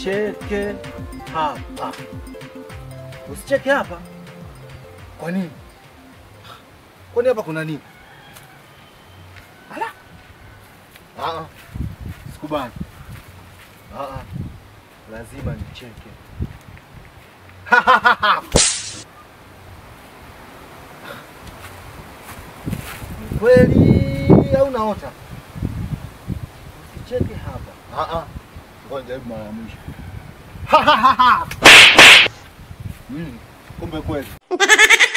Usicheke hapa, usicheke hapa. Kwa nini? Kwani hapa kuna nini? Ala, ah, sikubali. Ah, lazima nicheke. Ni kweli au naota? Usicheke hapa. Ah, ah. Ngoja jaribu mara ya mwisho. Mm, kumbe kweli.